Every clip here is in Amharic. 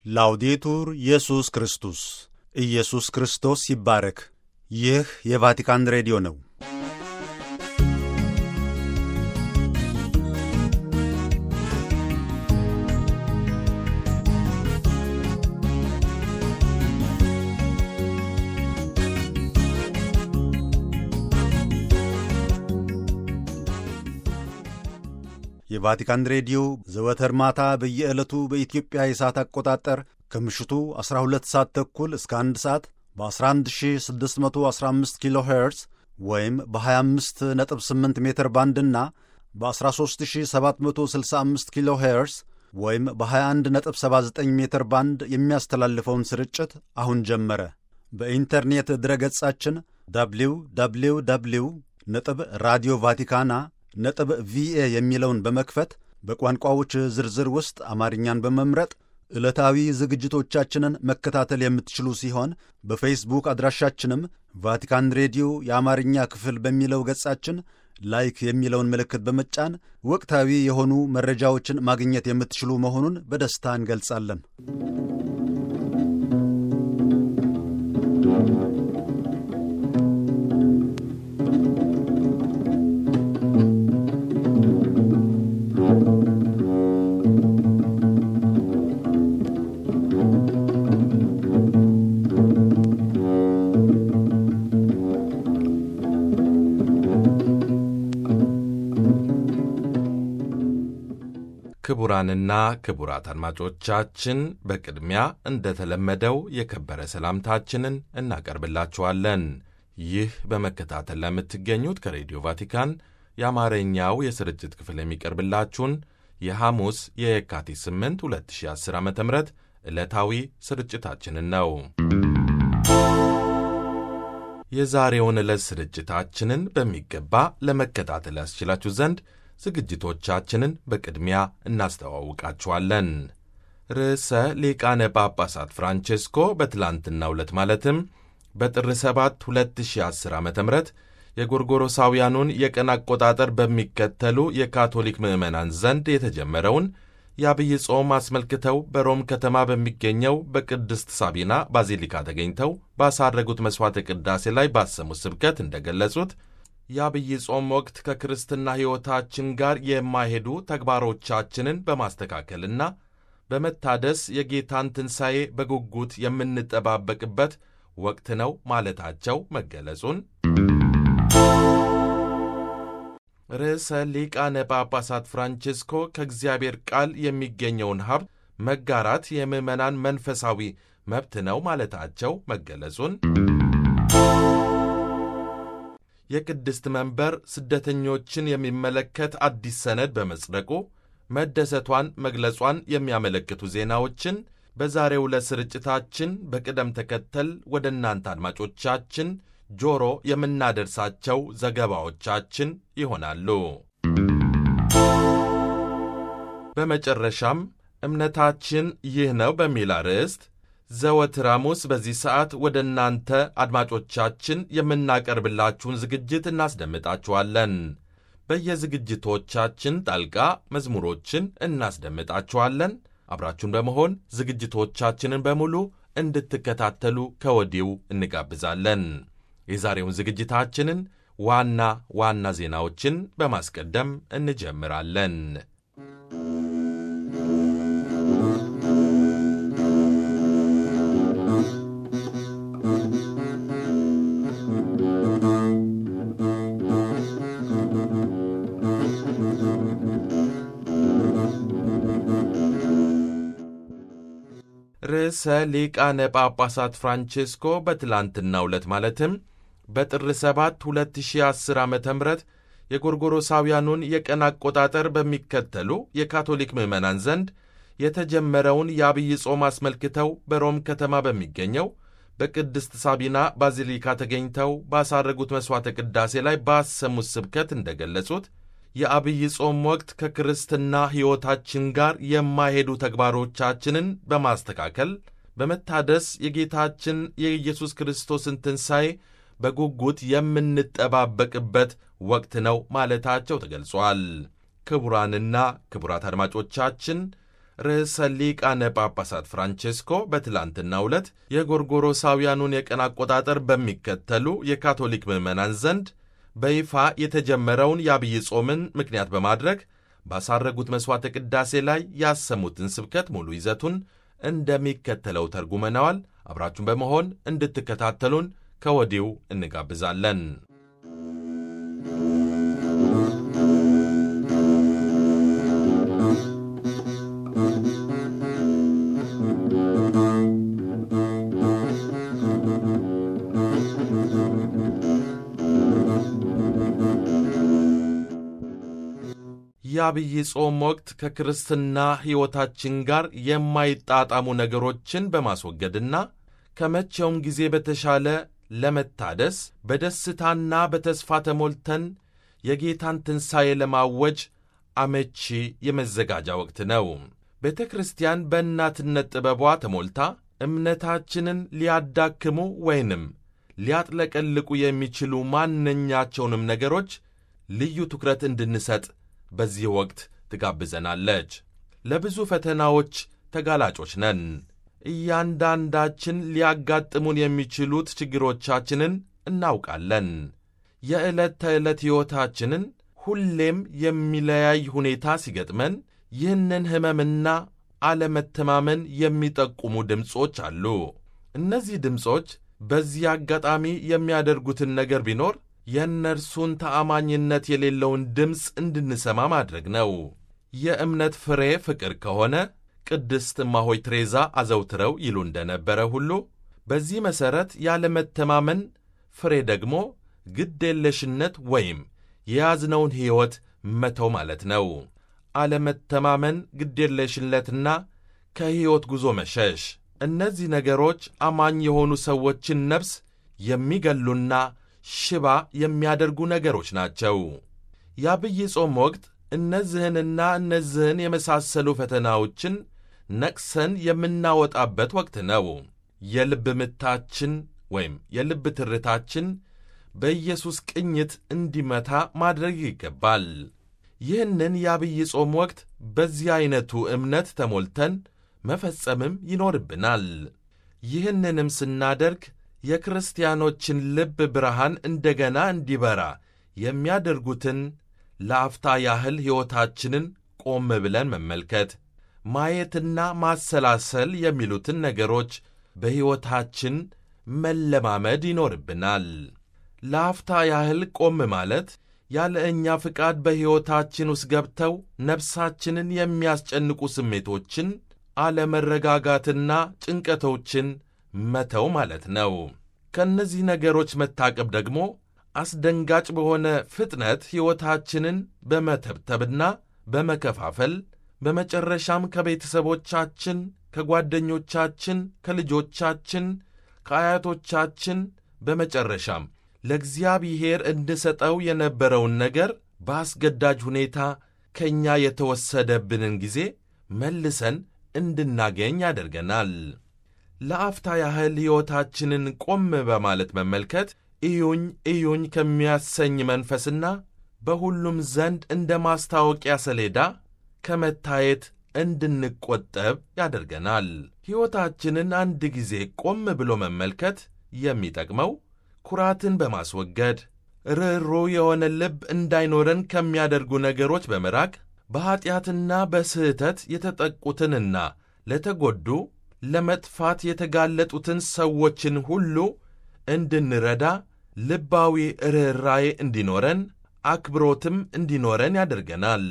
ላውዴቱር ኢየሱስ ክርስቶስ ኢየሱስ ክርስቶስ ይባረክ። ይህ የቫቲካን ሬዲዮ ነው። የቫቲካን ሬዲዮ ዘወትር ማታ በየዕለቱ በኢትዮጵያ የሰዓት አቆጣጠር ከምሽቱ 12 ሰዓት ተኩል እስከ 1 ሰዓት በ11615 ኪሎ ሄርዝ ወይም በ258 ሜትር ባንድና በ13765 ኪሎ ሄርዝ ወይም በ2179 ሜትር ባንድ የሚያስተላልፈውን ስርጭት አሁን ጀመረ። በኢንተርኔት ድረገጻችን ደብሊው ደብሊው ደብሊው ነጥብ ራዲዮ ቫቲካና ነጥብ ቪኤ የሚለውን በመክፈት በቋንቋዎች ዝርዝር ውስጥ አማርኛን በመምረጥ ዕለታዊ ዝግጅቶቻችንን መከታተል የምትችሉ ሲሆን በፌስቡክ አድራሻችንም ቫቲካን ሬዲዮ የአማርኛ ክፍል በሚለው ገጻችን ላይክ የሚለውን ምልክት በመጫን ወቅታዊ የሆኑ መረጃዎችን ማግኘት የምትችሉ መሆኑን በደስታ እንገልጻለን። ክቡራንና ክቡራት አድማጮቻችን በቅድሚያ እንደተለመደው የከበረ ሰላምታችንን እናቀርብላችኋለን። ይህ በመከታተል ለምትገኙት ከሬዲዮ ቫቲካን የአማርኛው የስርጭት ክፍል የሚቀርብላችሁን የሐሙስ የየካቲት 8 2010 ዓ ም ዕለታዊ ስርጭታችንን ነው። የዛሬውን ዕለት ስርጭታችንን በሚገባ ለመከታተል ያስችላችሁ ዘንድ ዝግጅቶቻችንን በቅድሚያ እናስተዋውቃችኋለን። ርዕሰ ሊቃነ ጳጳሳት ፍራንቼስኮ በትላንትናው ዕለት ማለትም በጥር 7 2010 ዓ ም የጎርጎሮሳውያኑን የቀን አቆጣጠር በሚከተሉ የካቶሊክ ምዕመናን ዘንድ የተጀመረውን የአብይ ጾም አስመልክተው በሮም ከተማ በሚገኘው በቅድስት ሳቢና ባዚሊካ ተገኝተው ባሳረጉት መሥዋዕተ ቅዳሴ ላይ ባሰሙት ስብከት እንደገለጹት የአብይ ጾም ወቅት ከክርስትና ሕይወታችን ጋር የማይሄዱ ተግባሮቻችንን በማስተካከልና በመታደስ የጌታን ትንሣኤ በጉጉት የምንጠባበቅበት ወቅት ነው ማለታቸው መገለጹን ርዕሰ ሊቃነ ጳጳሳት ፍራንቼስኮ ከእግዚአብሔር ቃል የሚገኘውን ሀብት መጋራት የምዕመናን መንፈሳዊ መብት ነው ማለታቸው መገለጹን የቅድስት መንበር ስደተኞችን የሚመለከት አዲስ ሰነድ በመጽደቁ መደሰቷን መግለጿን የሚያመለክቱ ዜናዎችን በዛሬው ዕለት ስርጭታችን በቅደም ተከተል ወደ እናንተ አድማጮቻችን ጆሮ የምናደርሳቸው ዘገባዎቻችን ይሆናሉ። በመጨረሻም እምነታችን ይህ ነው በሚል አርዕስት ዘወትር ሐሙስ በዚህ ሰዓት ወደ እናንተ አድማጮቻችን የምናቀርብላችሁን ዝግጅት እናስደምጣችኋለን። በየዝግጅቶቻችን ጣልቃ መዝሙሮችን እናስደምጣችኋለን። አብራችሁን በመሆን ዝግጅቶቻችንን በሙሉ እንድትከታተሉ ከወዲሁ እንጋብዛለን። የዛሬውን ዝግጅታችንን ዋና ዋና ዜናዎችን በማስቀደም እንጀምራለን። ርዕሰ ሊቃነ ጳጳሳት ፍራንቼስኮ በትላንትናው ዕለት ማለትም በጥር 7 2010 ዓ ም የጎርጎሮሳውያኑን የቀን አቆጣጠር በሚከተሉ የካቶሊክ ምዕመናን ዘንድ የተጀመረውን የአብይ ጾም አስመልክተው በሮም ከተማ በሚገኘው በቅድስት ሳቢና ባዚሊካ ተገኝተው ባሳረጉት መሥዋዕተ ቅዳሴ ላይ ባሰሙት ስብከት እንደገለጹት የአብይ ጾም ወቅት ከክርስትና ሕይወታችን ጋር የማይሄዱ ተግባሮቻችንን በማስተካከል በመታደስ የጌታችን የኢየሱስ ክርስቶስን ትንሣኤ በጉጉት የምንጠባበቅበት ወቅት ነው ማለታቸው ተገልጿል። ክቡራንና ክቡራት አድማጮቻችን ርዕሰ ሊቃነ ጳጳሳት ፍራንቼስኮ በትላንትናው ዕለት የጎርጎሮሳውያኑን የቀን አቆጣጠር በሚከተሉ የካቶሊክ ምዕመናን ዘንድ በይፋ የተጀመረውን የአብይ ጾምን ምክንያት በማድረግ ባሳረጉት መሥዋዕተ ቅዳሴ ላይ ያሰሙትን ስብከት ሙሉ ይዘቱን እንደሚከተለው ተርጉመነዋል። አብራችሁን በመሆን እንድትከታተሉን ከወዲሁ እንጋብዛለን። የአብይ ጾም ወቅት ከክርስትና ሕይወታችን ጋር የማይጣጣሙ ነገሮችን በማስወገድና ከመቼውም ጊዜ በተሻለ ለመታደስ በደስታና በተስፋ ተሞልተን የጌታን ትንሣኤ ለማወጅ አመቺ የመዘጋጃ ወቅት ነው። ቤተ ክርስቲያን በእናትነት ጥበቧ ተሞልታ እምነታችንን ሊያዳክሙ ወይንም ሊያጥለቀልቁ የሚችሉ ማንኛቸውንም ነገሮች ልዩ ትኩረት እንድንሰጥ በዚህ ወቅት ትጋብዘናለች። ለብዙ ፈተናዎች ተጋላጮች ነን። እያንዳንዳችን ሊያጋጥሙን የሚችሉት ችግሮቻችንን እናውቃለን። የዕለት ተዕለት ሕይወታችንን ሁሌም የሚለያይ ሁኔታ ሲገጥመን ይህንን ሕመምና አለመተማመን የሚጠቁሙ ድምፆች አሉ። እነዚህ ድምፆች በዚህ አጋጣሚ የሚያደርጉትን ነገር ቢኖር የእነርሱን ተአማኝነት የሌለውን ድምፅ እንድንሰማ ማድረግ ነው። የእምነት ፍሬ ፍቅር ከሆነ ቅድስት እማሆይ ትሬዛ አዘውትረው ይሉ እንደነበረ ሁሉ በዚህ መሠረት ያለመተማመን ፍሬ ደግሞ ግዴለሽነት ወይም የያዝነውን ሕይወት መተው ማለት ነው። አለመተማመን፣ ግዴለሽነትና ከሕይወት ጉዞ መሸሽ፣ እነዚህ ነገሮች አማኝ የሆኑ ሰዎችን ነፍስ የሚገሉና ሽባ የሚያደርጉ ነገሮች ናቸው። የአብይ ጾም ወቅት እነዚህንና እነዚህን የመሳሰሉ ፈተናዎችን ነቅሰን የምናወጣበት ወቅት ነው። የልብ ምታችን ወይም የልብ ትርታችን በኢየሱስ ቅኝት እንዲመታ ማድረግ ይገባል። ይህንን የአብይ ጾም ወቅት በዚህ ዐይነቱ እምነት ተሞልተን መፈጸምም ይኖርብናል። ይህንንም ስናደርግ የክርስቲያኖችን ልብ ብርሃን እንደገና እንዲበራ የሚያደርጉትን ለአፍታ ያህል ሕይወታችንን ቆም ብለን መመልከት፣ ማየትና ማሰላሰል የሚሉትን ነገሮች በሕይወታችን መለማመድ ይኖርብናል። ለአፍታ ያህል ቆም ማለት ያለ እኛ ፍቃድ በሕይወታችን ውስጥ ገብተው ነፍሳችንን የሚያስጨንቁ ስሜቶችን፣ አለመረጋጋትና ጭንቀቶችን መተው ማለት ነው። ከእነዚህ ነገሮች መታቀብ ደግሞ አስደንጋጭ በሆነ ፍጥነት ሕይወታችንን በመተብተብና በመከፋፈል በመጨረሻም ከቤተሰቦቻችን፣ ከጓደኞቻችን፣ ከልጆቻችን፣ ከአያቶቻችን በመጨረሻም ለእግዚአብሔር እንድሰጠው የነበረውን ነገር በአስገዳጅ ሁኔታ ከእኛ የተወሰደብንን ጊዜ መልሰን እንድናገኝ ያደርገናል። ለአፍታ ያህል ሕይወታችንን ቆም በማለት መመልከት እዩኝ እዩኝ ከሚያሰኝ መንፈስና በሁሉም ዘንድ እንደ ማስታወቂያ ሰሌዳ ከመታየት እንድንቆጠብ ያደርገናል። ሕይወታችንን አንድ ጊዜ ቆም ብሎ መመልከት የሚጠቅመው ኩራትን በማስወገድ ርኅሩ የሆነ ልብ እንዳይኖረን ከሚያደርጉ ነገሮች በመራቅ በኀጢአትና በስህተት የተጠቁትንና ለተጎዱ ለመጥፋት የተጋለጡትን ሰዎችን ሁሉ እንድንረዳ ልባዊ ርኅራዬ እንዲኖረን አክብሮትም እንዲኖረን ያደርገናል።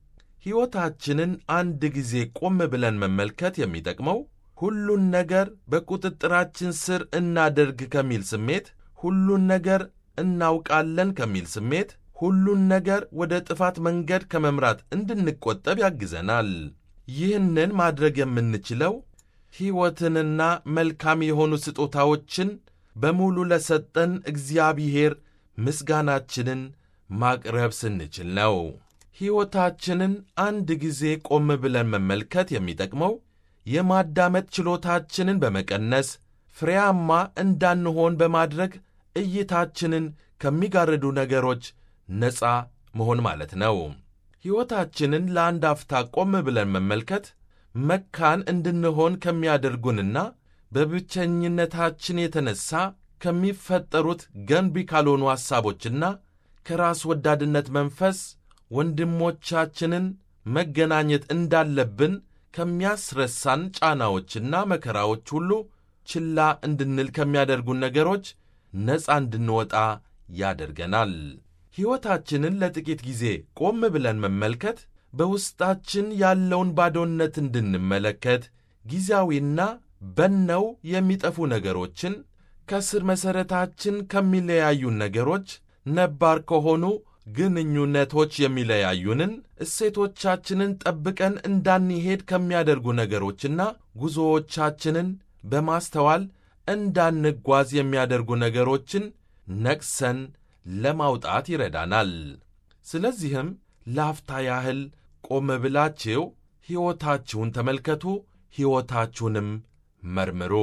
ሕይወታችንን አንድ ጊዜ ቆም ብለን መመልከት የሚጠቅመው ሁሉን ነገር በቁጥጥራችን ስር እናደርግ ከሚል ስሜት፣ ሁሉን ነገር እናውቃለን ከሚል ስሜት፣ ሁሉን ነገር ወደ ጥፋት መንገድ ከመምራት እንድንቆጠብ ያግዘናል። ይህንን ማድረግ የምንችለው ሕይወትንና መልካም የሆኑ ስጦታዎችን በሙሉ ለሰጠን እግዚአብሔር ምስጋናችንን ማቅረብ ስንችል ነው። ሕይወታችንን አንድ ጊዜ ቆም ብለን መመልከት የሚጠቅመው የማዳመጥ ችሎታችንን በመቀነስ ፍሬያማ እንዳንሆን በማድረግ እይታችንን ከሚጋርዱ ነገሮች ነፃ መሆን ማለት ነው። ሕይወታችንን ለአንድ አፍታ ቆም ብለን መመልከት መካን እንድንሆን ከሚያደርጉንና በብቸኝነታችን የተነሣ ከሚፈጠሩት ገንቢ ካልሆኑ ሐሳቦችና ከራስ ወዳድነት መንፈስ ወንድሞቻችንን መገናኘት እንዳለብን ከሚያስረሳን ጫናዎችና መከራዎች ሁሉ ችላ እንድንል ከሚያደርጉን ነገሮች ነፃ እንድንወጣ ያደርገናል። ሕይወታችንን ለጥቂት ጊዜ ቆም ብለን መመልከት በውስጣችን ያለውን ባዶነት እንድንመለከት ጊዜያዊና በነው የሚጠፉ ነገሮችን ከስር መሠረታችን ከሚለያዩን ነገሮች ነባር ከሆኑ ግንኙነቶች የሚለያዩንን እሴቶቻችንን ጠብቀን እንዳንሄድ ከሚያደርጉ ነገሮችና ጉዞዎቻችንን በማስተዋል እንዳንጓዝ የሚያደርጉ ነገሮችን ነቅሰን ለማውጣት ይረዳናል። ስለዚህም ለአፍታ ያህል ቆም ብላችሁ ሕይወታችሁን ተመልከቱ፣ ሕይወታችሁንም መርምሩ።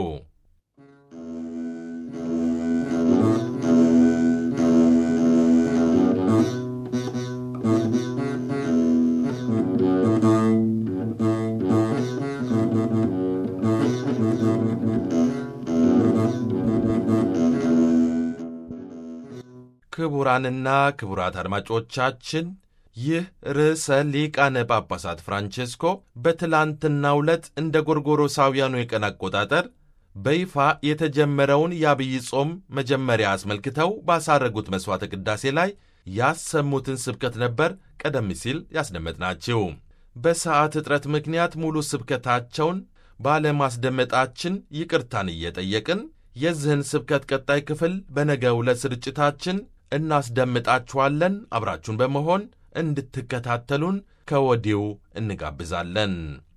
ክቡራንና ክቡራት አድማጮቻችን ይህ ርዕሰ ሊቃነ ጳጳሳት ፍራንቼስኮ በትላንትናው ዕለት እንደ ጎርጎሮሳውያኑ የቀን አቆጣጠር በይፋ የተጀመረውን የአብይ ጾም መጀመሪያ አስመልክተው ባሳረጉት መሥዋዕተ ቅዳሴ ላይ ያሰሙትን ስብከት ነበር ቀደም ሲል ያስደመጥናችሁ። በሰዓት እጥረት ምክንያት ሙሉ ስብከታቸውን ባለማስደመጣችን ይቅርታን እየጠየቅን የዚህን ስብከት ቀጣይ ክፍል በነገው ዕለት ስርጭታችን እናስደምጣችኋለን። አብራችሁን በመሆን እንድትከታተሉን ከወዲሁ እንጋብዛለን።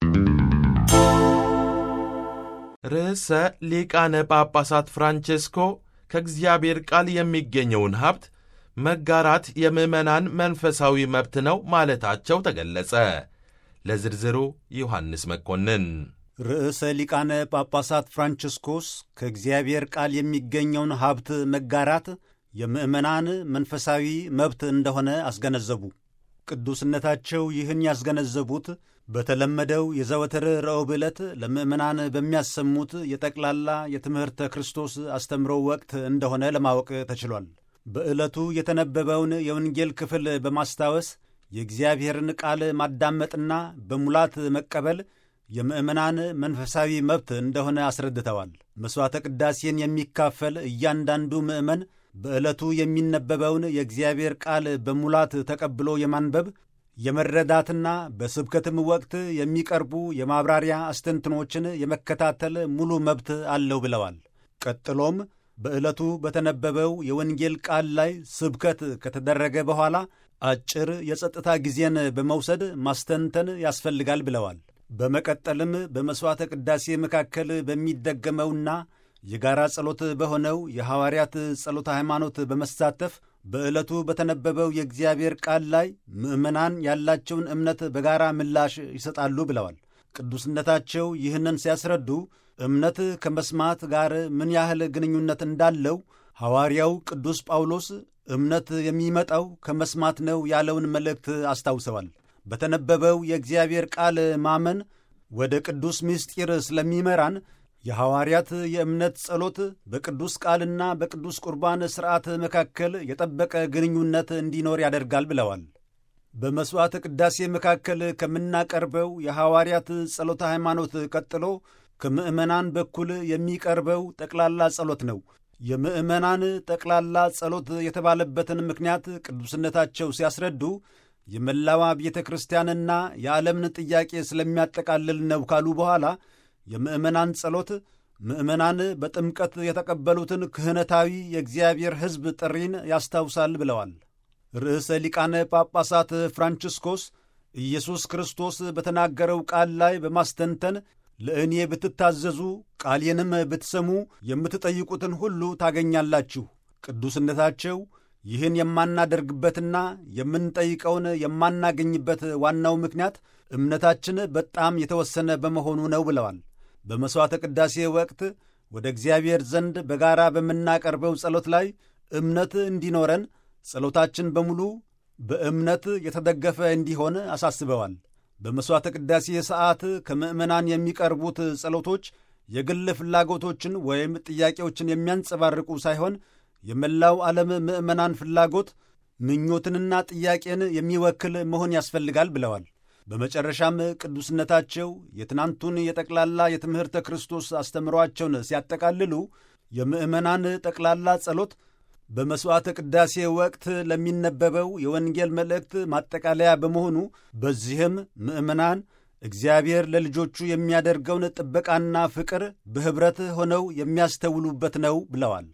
ርዕሰ ሊቃነ ጳጳሳት ፍራንቼስኮ ከእግዚአብሔር ቃል የሚገኘውን ሀብት መጋራት የምዕመናን መንፈሳዊ መብት ነው ማለታቸው ተገለጸ። ለዝርዝሩ ዮሐንስ መኮንን ርዕሰ ሊቃነ ጳጳሳት ፍራንቺስኮስ ከእግዚአብሔር ቃል የሚገኘውን ሀብት መጋራት የምዕመናን መንፈሳዊ መብት እንደሆነ አስገነዘቡ። ቅዱስነታቸው ይህን ያስገነዘቡት በተለመደው የዘወትር ረቡዕ ዕለት ለምዕመናን በሚያሰሙት የጠቅላላ የትምህርተ ክርስቶስ አስተምሮ ወቅት እንደሆነ ለማወቅ ተችሏል። በዕለቱ የተነበበውን የወንጌል ክፍል በማስታወስ የእግዚአብሔርን ቃል ማዳመጥና በሙላት መቀበል የምዕመናን መንፈሳዊ መብት እንደሆነ አስረድተዋል። መሥዋዕተ ቅዳሴን የሚካፈል እያንዳንዱ ምዕመን በዕለቱ የሚነበበውን የእግዚአብሔር ቃል በሙላት ተቀብሎ የማንበብ የመረዳትና በስብከትም ወቅት የሚቀርቡ የማብራሪያ አስተንትኖችን የመከታተል ሙሉ መብት አለው ብለዋል። ቀጥሎም በዕለቱ በተነበበው የወንጌል ቃል ላይ ስብከት ከተደረገ በኋላ አጭር የጸጥታ ጊዜን በመውሰድ ማስተንተን ያስፈልጋል ብለዋል። በመቀጠልም በመሥዋዕተ ቅዳሴ መካከል በሚደገመውና የጋራ ጸሎት በሆነው የሐዋርያት ጸሎተ ሃይማኖት በመሳተፍ በዕለቱ በተነበበው የእግዚአብሔር ቃል ላይ ምዕመናን ያላቸውን እምነት በጋራ ምላሽ ይሰጣሉ ብለዋል። ቅዱስነታቸው ይህንን ሲያስረዱ እምነት ከመስማት ጋር ምን ያህል ግንኙነት እንዳለው ሐዋርያው ቅዱስ ጳውሎስ እምነት የሚመጣው ከመስማት ነው ያለውን መልእክት አስታውሰዋል። በተነበበው የእግዚአብሔር ቃል ማመን ወደ ቅዱስ ምስጢር ስለሚመራን የሐዋርያት የእምነት ጸሎት በቅዱስ ቃልና በቅዱስ ቁርባን ሥርዓት መካከል የጠበቀ ግንኙነት እንዲኖር ያደርጋል ብለዋል። በመሥዋዕተ ቅዳሴ መካከል ከምናቀርበው የሐዋርያት ጸሎተ ሃይማኖት ቀጥሎ ከምዕመናን በኩል የሚቀርበው ጠቅላላ ጸሎት ነው። የምዕመናን ጠቅላላ ጸሎት የተባለበትን ምክንያት ቅዱስነታቸው ሲያስረዱ የመላዋ ቤተ ክርስቲያንና የዓለምን ጥያቄ ስለሚያጠቃልል ነው ካሉ በኋላ የምዕመናን ጸሎት ምዕመናን በጥምቀት የተቀበሉትን ክህነታዊ የእግዚአብሔር ሕዝብ ጥሪን ያስታውሳል ብለዋል። ርዕሰ ሊቃነ ጳጳሳት ፍራንቺስኮስ ኢየሱስ ክርስቶስ በተናገረው ቃል ላይ በማስተንተን ለእኔ ብትታዘዙ ቃሌንም ብትሰሙ የምትጠይቁትን ሁሉ ታገኛላችሁ። ቅዱስነታቸው ይህን የማናደርግበትና የምንጠይቀውን የማናገኝበት ዋናው ምክንያት እምነታችን በጣም የተወሰነ በመሆኑ ነው ብለዋል። በመሥዋዕተ ቅዳሴ ወቅት ወደ እግዚአብሔር ዘንድ በጋራ በምናቀርበው ጸሎት ላይ እምነት እንዲኖረን ጸሎታችን በሙሉ በእምነት የተደገፈ እንዲሆን አሳስበዋል። በመሥዋዕተ ቅዳሴ ሰዓት ከምዕመናን የሚቀርቡት ጸሎቶች የግል ፍላጎቶችን ወይም ጥያቄዎችን የሚያንጸባርቁ ሳይሆን የመላው ዓለም ምዕመናን ፍላጎት ምኞትንና ጥያቄን የሚወክል መሆን ያስፈልጋል ብለዋል። በመጨረሻም ቅዱስነታቸው የትናንቱን የጠቅላላ የትምህርተ ክርስቶስ አስተምሯቸውን ሲያጠቃልሉ የምዕመናን ጠቅላላ ጸሎት በመሥዋዕተ ቅዳሴ ወቅት ለሚነበበው የወንጌል መልእክት ማጠቃለያ በመሆኑ በዚህም ምዕመናን እግዚአብሔር ለልጆቹ የሚያደርገውን ጥበቃና ፍቅር በኅብረት ሆነው የሚያስተውሉበት ነው ብለዋል።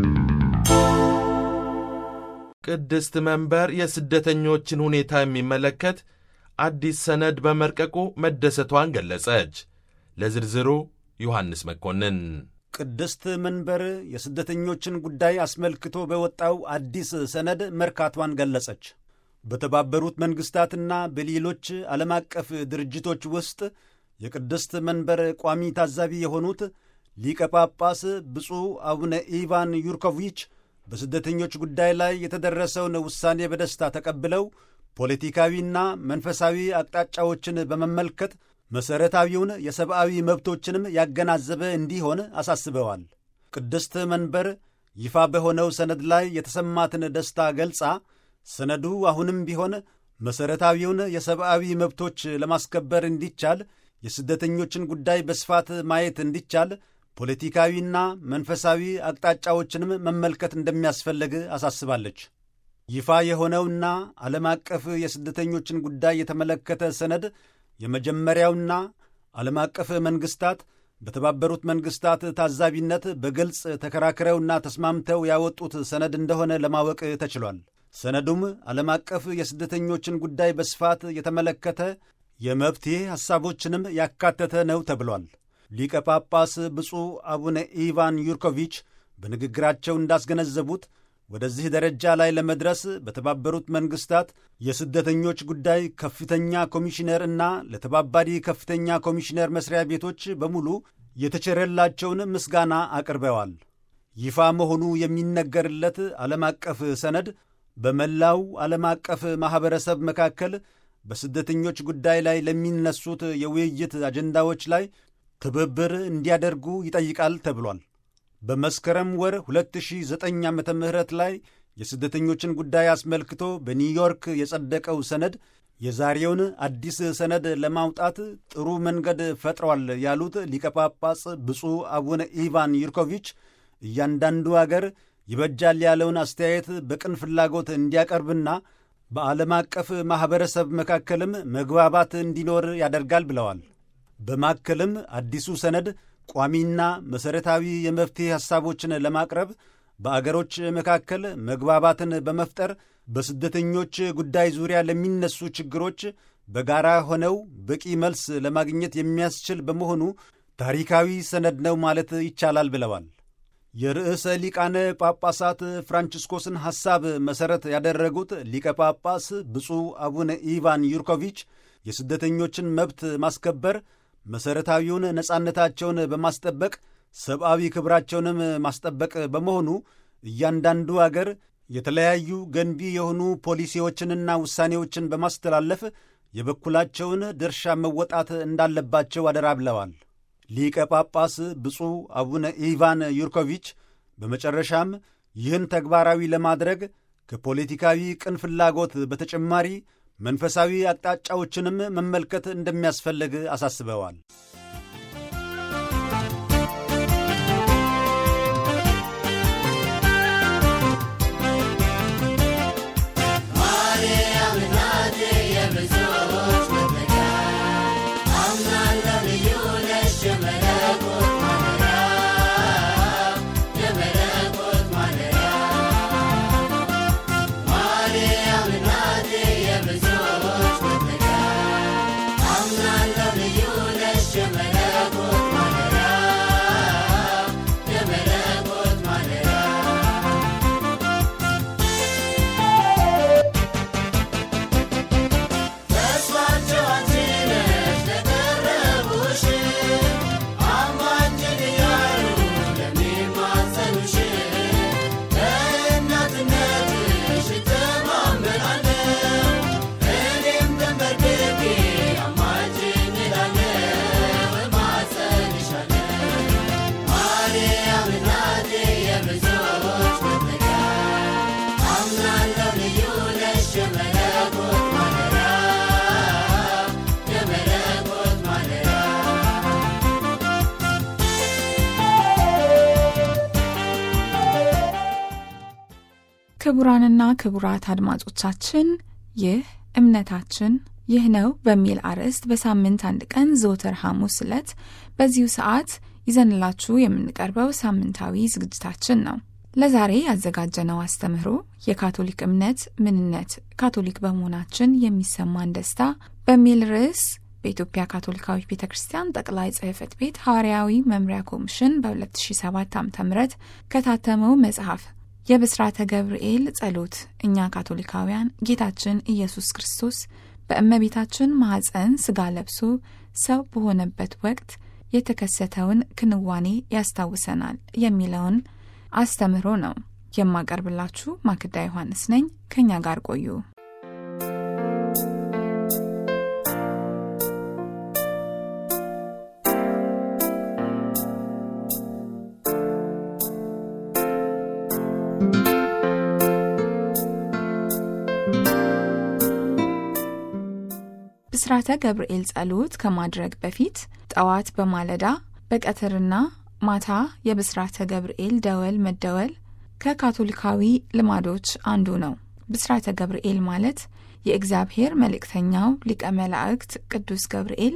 ቅድስት መንበር የስደተኞችን ሁኔታ የሚመለከት አዲስ ሰነድ በመርቀቁ መደሰቷን ገለጸች። ለዝርዝሩ ዮሐንስ መኮንን። ቅድስት መንበር የስደተኞችን ጉዳይ አስመልክቶ በወጣው አዲስ ሰነድ መርካቷን ገለጸች። በተባበሩት መንግሥታትና በሌሎች ዓለም አቀፍ ድርጅቶች ውስጥ የቅድስት መንበር ቋሚ ታዛቢ የሆኑት ሊቀ ጳጳስ ብፁዕ አቡነ ኢቫን ዩርኮቪች በስደተኞች ጉዳይ ላይ የተደረሰውን ውሳኔ በደስታ ተቀብለው ፖለቲካዊና መንፈሳዊ አቅጣጫዎችን በመመልከት መሠረታዊውን የሰብአዊ መብቶችንም ያገናዘበ እንዲሆን አሳስበዋል። ቅድስት መንበር ይፋ በሆነው ሰነድ ላይ የተሰማትን ደስታ ገልጻ ሰነዱ አሁንም ቢሆን መሠረታዊውን የሰብአዊ መብቶች ለማስከበር እንዲቻል፣ የስደተኞችን ጉዳይ በስፋት ማየት እንዲቻል ፖለቲካዊና መንፈሳዊ አቅጣጫዎችንም መመልከት እንደሚያስፈልግ አሳስባለች። ይፋ የሆነውና ዓለም አቀፍ የስደተኞችን ጉዳይ የተመለከተ ሰነድ የመጀመሪያውና ዓለም አቀፍ መንግሥታት በተባበሩት መንግሥታት ታዛቢነት በግልጽ ተከራክረውና ተስማምተው ያወጡት ሰነድ እንደሆነ ለማወቅ ተችሏል። ሰነዱም ዓለም አቀፍ የስደተኞችን ጉዳይ በስፋት የተመለከተ የመፍትሔ ሐሳቦችንም ያካተተ ነው ተብሏል። ሊቀ ጳጳስ ብፁዕ አቡነ ኢቫን ዩርኮቪች በንግግራቸው እንዳስገነዘቡት ወደዚህ ደረጃ ላይ ለመድረስ በተባበሩት መንግሥታት የስደተኞች ጉዳይ ከፍተኛ ኮሚሽነር እና ለተባባሪ ከፍተኛ ኮሚሽነር መስሪያ ቤቶች በሙሉ የተቸረላቸውን ምስጋና አቅርበዋል። ይፋ መሆኑ የሚነገርለት ዓለም አቀፍ ሰነድ በመላው ዓለም አቀፍ ማኅበረሰብ መካከል በስደተኞች ጉዳይ ላይ ለሚነሱት የውይይት አጀንዳዎች ላይ ትብብር እንዲያደርጉ ይጠይቃል ተብሏል። በመስከረም ወር 2009 ዓ ም ላይ የስደተኞችን ጉዳይ አስመልክቶ በኒውዮርክ የጸደቀው ሰነድ የዛሬውን አዲስ ሰነድ ለማውጣት ጥሩ መንገድ ፈጥሯል ያሉት ሊቀ ጳጳስ ብፁዕ አቡነ ኢቫን ዩርኮቪች እያንዳንዱ አገር ይበጃል ያለውን አስተያየት በቅን ፍላጎት እንዲያቀርብና በዓለም አቀፍ ማኅበረሰብ መካከልም መግባባት እንዲኖር ያደርጋል ብለዋል። በማከልም አዲሱ ሰነድ ቋሚና መሠረታዊ የመፍትሔ ሐሳቦችን ለማቅረብ በአገሮች መካከል መግባባትን በመፍጠር በስደተኞች ጉዳይ ዙሪያ ለሚነሱ ችግሮች በጋራ ሆነው በቂ መልስ ለማግኘት የሚያስችል በመሆኑ ታሪካዊ ሰነድ ነው ማለት ይቻላል ብለዋል። የርዕሰ ሊቃነ ጳጳሳት ፍራንቺስኮስን ሐሳብ መሠረት ያደረጉት ሊቀ ጳጳስ ብፁዕ አቡነ ኢቫን ዩርኮቪች የስደተኞችን መብት ማስከበር መሠረታዊውን ነጻነታቸውን በማስጠበቅ ሰብአዊ ክብራቸውንም ማስጠበቅ በመሆኑ እያንዳንዱ አገር የተለያዩ ገንቢ የሆኑ ፖሊሲዎችንና ውሳኔዎችን በማስተላለፍ የበኩላቸውን ድርሻ መወጣት እንዳለባቸው አደራ ብለዋል። ሊቀ ጳጳስ ብፁዕ አቡነ ኢቫን ዩርኮቪች በመጨረሻም ይህን ተግባራዊ ለማድረግ ከፖለቲካዊ ቅን ፍላጎት በተጨማሪ መንፈሳዊ አቅጣጫዎችንም መመልከት እንደሚያስፈልግ አሳስበዋል። I'm not loving you, let's ክቡራንና ክቡራት አድማጮቻችን ይህ እምነታችን ይህ ነው በሚል አርዕስት በሳምንት አንድ ቀን ዘወትር ሐሙስ ዕለት በዚሁ ሰዓት ይዘንላችሁ የምንቀርበው ሳምንታዊ ዝግጅታችን ነው። ለዛሬ ያዘጋጀነው አስተምህሮ የካቶሊክ እምነት ምንነት፣ ካቶሊክ በመሆናችን የሚሰማን ደስታ በሚል ርዕስ በኢትዮጵያ ካቶሊካዊት ቤተ ክርስቲያን ጠቅላይ ጽሕፈት ቤት ሐዋርያዊ መምሪያ ኮሚሽን በ2007 ዓ ም ከታተመው መጽሐፍ የብስራተ ገብርኤል ጸሎት እኛ ካቶሊካውያን ጌታችን ኢየሱስ ክርስቶስ በእመቤታችን ማኅፀን ሥጋ ለብሶ ሰው በሆነበት ወቅት የተከሰተውን ክንዋኔ ያስታውሰናል የሚለውን አስተምህሮ ነው የማቀርብላችሁ። ማክዳ ዮሐንስ ነኝ። ከእኛ ጋር ቆዩ። ብስራተ ገብርኤል ጸሎት ከማድረግ በፊት ጠዋት በማለዳ በቀትርና ማታ የብስራተ ገብርኤል ደወል መደወል ከካቶሊካዊ ልማዶች አንዱ ነው። ብስራተ ገብርኤል ማለት የእግዚአብሔር መልእክተኛው ሊቀ መላእክት ቅዱስ ገብርኤል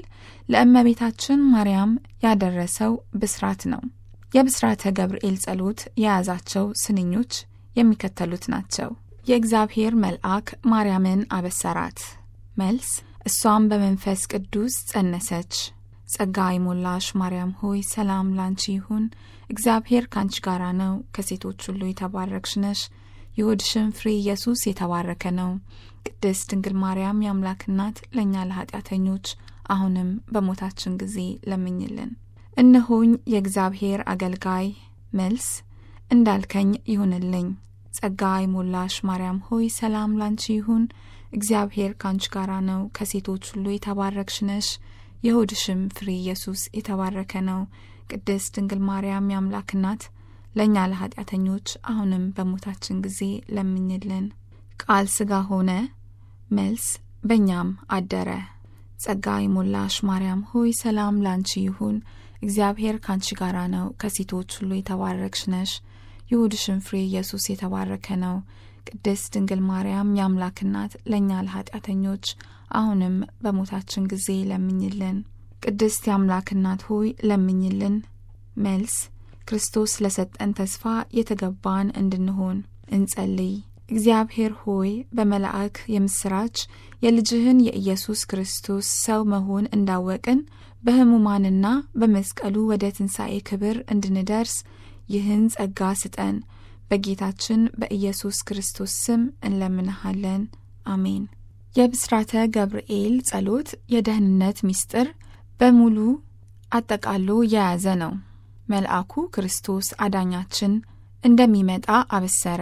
ለእመቤታችን ማርያም ያደረሰው ብስራት ነው። የብስራተ ገብርኤል ጸሎት የያዛቸው ስንኞች የሚከተሉት ናቸው። የእግዚአብሔር መልአክ ማርያምን አበሰራት። መልስ እሷም በመንፈስ ቅዱስ ጸነሰች። ጸጋ የሞላሽ ማርያም ሆይ ሰላም ላንቺ ይሁን፣ እግዚአብሔር ካንቺ ጋራ ነው፣ ከሴቶች ሁሉ የተባረክሽ ነሽ፣ የሆድሽም ፍሬ ኢየሱስ የተባረከ ነው። ቅድስት ድንግል ማርያም የአምላክ እናት ለእኛ ለኃጢአተኞች አሁንም በሞታችን ጊዜ ለምኝልን። እነሆኝ የእግዚአብሔር አገልጋይ። መልስ እንዳልከኝ ይሁንልኝ። ጸጋ የሞላሽ ማርያም ሆይ ሰላም ላንቺ ይሁን እግዚአብሔር ካንቺ ጋራ ነው፣ ከሴቶች ሁሉ የተባረክሽ ነሽ፣ የሆድሽም ፍሬ ኢየሱስ የተባረከ ነው። ቅድስት ድንግል ማርያም የአምላክ እናት ለእኛ ለኃጢአተኞች አሁንም በሞታችን ጊዜ ለምኝልን። ቃል ሥጋ ሆነ። መልስ በእኛም አደረ። ጸጋ የሞላሽ ማርያም ሆይ ሰላም ላንቺ ይሁን፣ እግዚአብሔር ካንቺ ጋራ ነው፣ ከሴቶች ሁሉ የተባረክሽ ነሽ፣ የሆድሽም ፍሬ ኢየሱስ የተባረከ ነው። ቅድስት ድንግል ማርያም የአምላክ እናት ለእኛ ለኃጢአተኞች አሁንም በሞታችን ጊዜ ለምኝልን። ቅድስት የአምላክ እናት ሆይ ለምኝልን። መልስ ክርስቶስ ለሰጠን ተስፋ የተገባን እንድንሆን እንጸልይ። እግዚአብሔር ሆይ በመልአክ የምስራች የልጅህን የኢየሱስ ክርስቶስ ሰው መሆን እንዳወቅን በሕሙማንና በመስቀሉ ወደ ትንሣኤ ክብር እንድንደርስ ይህን ጸጋ ስጠን። በጌታችን በኢየሱስ ክርስቶስ ስም እንለምንሃለን። አሜን። የብስራተ ገብርኤል ጸሎት የደህንነት ምስጢር በሙሉ አጠቃሎ የያዘ ነው። መልአኩ ክርስቶስ አዳኛችን እንደሚመጣ አበሰረ።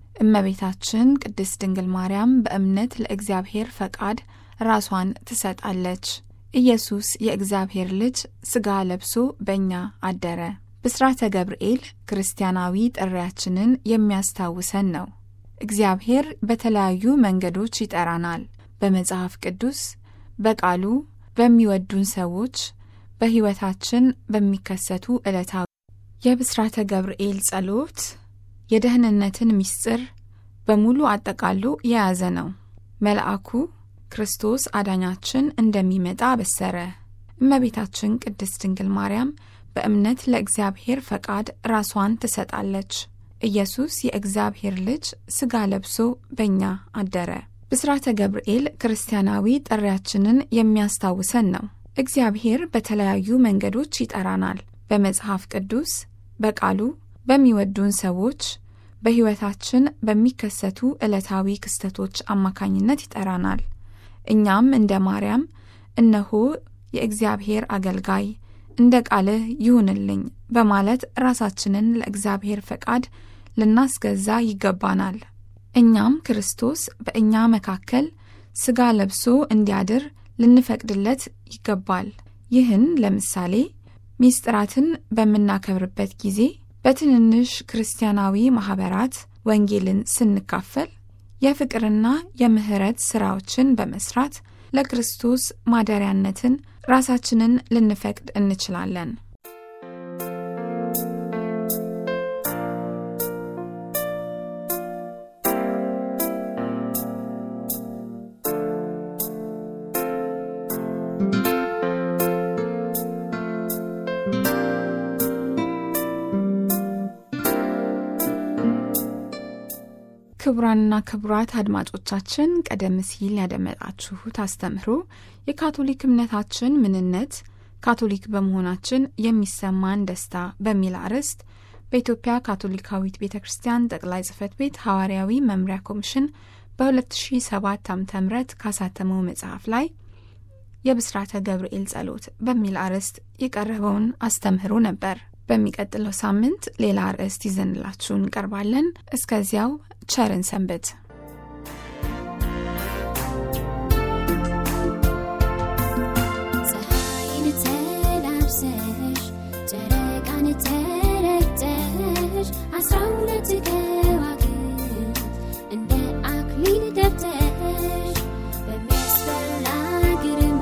እመቤታችን ቅድስት ድንግል ማርያም በእምነት ለእግዚአብሔር ፈቃድ ራሷን ትሰጣለች። ኢየሱስ የእግዚአብሔር ልጅ ሥጋ ለብሶ በእኛ አደረ። ብስራተ ገብርኤል ክርስቲያናዊ ጥሪያችንን የሚያስታውሰን ነው። እግዚአብሔር በተለያዩ መንገዶች ይጠራናል። በመጽሐፍ ቅዱስ፣ በቃሉ፣ በሚወዱን ሰዎች፣ በሕይወታችን በሚከሰቱ ዕለታዊ የብስራተ ገብርኤል ጸሎት የደህንነትን ምስጢር በሙሉ አጠቃሎ የያዘ ነው። መልአኩ ክርስቶስ አዳኛችን እንደሚመጣ አበሰረ። እመቤታችን ቅድስት ድንግል ማርያም በእምነት ለእግዚአብሔር ፈቃድ ራሷን ትሰጣለች። ኢየሱስ የእግዚአብሔር ልጅ ሥጋ ለብሶ በእኛ አደረ። ብስራተ ገብርኤል ክርስቲያናዊ ጥሪያችንን የሚያስታውሰን ነው። እግዚአብሔር በተለያዩ መንገዶች ይጠራናል። በመጽሐፍ ቅዱስ፣ በቃሉ፣ በሚወዱን ሰዎች፣ በሕይወታችን በሚከሰቱ ዕለታዊ ክስተቶች አማካኝነት ይጠራናል። እኛም እንደ ማርያም እነሆ የእግዚአብሔር አገልጋይ እንደ ቃልህ ይሁንልኝ በማለት ራሳችንን ለእግዚአብሔር ፈቃድ ልናስገዛ ይገባናል። እኛም ክርስቶስ በእኛ መካከል ሥጋ ለብሶ እንዲያድር ልንፈቅድለት ይገባል። ይህን ለምሳሌ ሚስጥራትን በምናከብርበት ጊዜ በትንንሽ ክርስቲያናዊ ማኅበራት ወንጌልን ስንካፈል የፍቅርና የምሕረት ሥራዎችን በመስራት ለክርስቶስ ማደሪያነትን ራሳችንን ልንፈቅድ እንችላለን። ክቡራንና ክቡራት አድማጮቻችን ቀደም ሲል ያደመጣችሁት አስተምህሮ የካቶሊክ እምነታችን ምንነት፣ ካቶሊክ በመሆናችን የሚሰማን ደስታ በሚል አርዕስት በኢትዮጵያ ካቶሊካዊት ቤተ ክርስቲያን ጠቅላይ ጽሕፈት ቤት ሐዋርያዊ መምሪያ ኮሚሽን በ2007 ዓ ም ካሳተመው መጽሐፍ ላይ የብስራተ ገብርኤል ጸሎት በሚል አርዕስት የቀረበውን አስተምህሮ ነበር። በሚቀጥለው ሳምንት ሌላ አርዕስት ይዘንላችሁ እንቀርባለን። እስከዚያው ቸርን ሰንብት። ፀሐይን ተላብሰሽ ጨረቃን ተረግጠሽ አስራ ሁለት ከዋክብት እንደ አክሊል ደብተሽ በሚያስፈራ ግርማ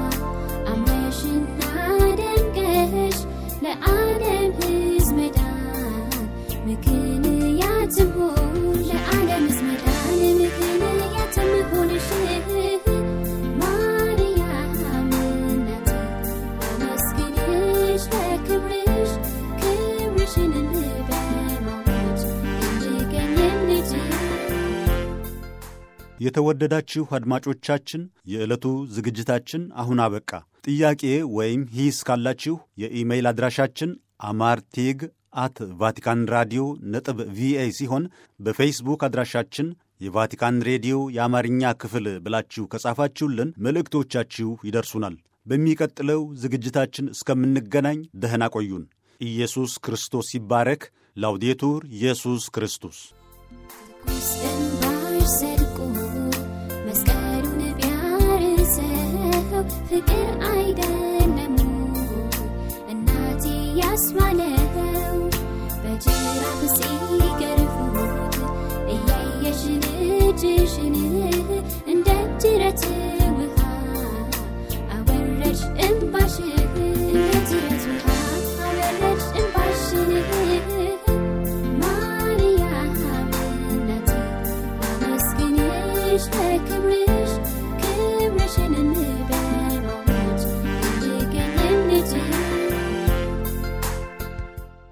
አምረሽና ደምቀሽ ለዓለም ሕዝብ መዳን ምክንያትም ሆን ለዓለም ሕዝብ መዳን ምክንያትም ሆንሽ ማርያም እናቴ አመስግንሽ ለክብርሽ ክብርሽን በማወጅ እንድገኝ እንድችል የተወደዳችሁ አድማጮቻችን የዕለቱ ዝግጅታችን አሁን አበቃ። ጥያቄ ወይም ሂስ ካላችሁ የኢሜይል አድራሻችን አማርቲግ አት ቫቲካን ራዲዮ ነጥብ ቪኦኤ ሲሆን በፌስቡክ አድራሻችን የቫቲካን ሬዲዮ የአማርኛ ክፍል ብላችሁ ከጻፋችሁልን መልእክቶቻችሁ ይደርሱናል። በሚቀጥለው ዝግጅታችን እስከምንገናኝ ደህና ቆዩን። ኢየሱስ ክርስቶስ ይባረክ። ላውዴቱር ኢየሱስ ክርስቶስ ትኩስ እንባሽ ሰድቆ መስቀሉን ቢያርሰው ፍቅር አይደለም እናቴ ያስባለው በጅራፍ ሲገርፉት እያየሽ ልጅሽን እንደ ጅረት